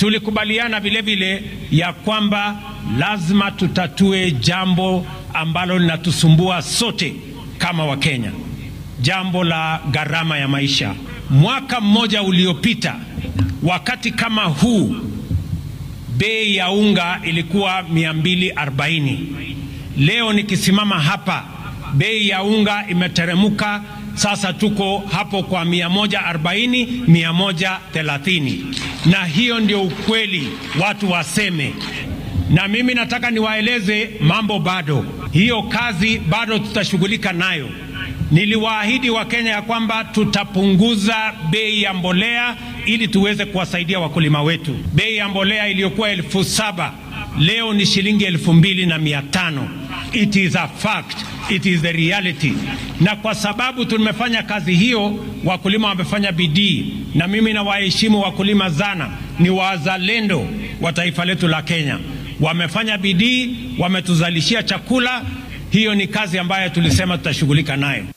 Tulikubaliana vile vile ya kwamba lazima tutatue jambo ambalo linatusumbua sote kama Wakenya, jambo la gharama ya maisha. Mwaka mmoja uliopita, wakati kama huu, bei ya unga ilikuwa 240. Leo nikisimama hapa, bei ya unga imeteremuka, sasa tuko hapo kwa 140, 130, na hiyo ndio ukweli, watu waseme. Na mimi nataka niwaeleze mambo bado, hiyo kazi bado tutashughulika nayo. Niliwaahidi Wakenya ya kwamba tutapunguza bei ya mbolea ili tuweze kuwasaidia wakulima wetu. Bei ya mbolea iliyokuwa elfu saba leo ni shilingi elfu mbili na mia tano. It is a fact, it is the reality. Na kwa sababu tumefanya kazi hiyo, wakulima wamefanya bidii, na mimi nawaheshimu wakulima sana, ni wazalendo wa taifa letu la Kenya. Wamefanya bidii, wametuzalishia chakula. Hiyo ni kazi ambayo tulisema tutashughulika nayo.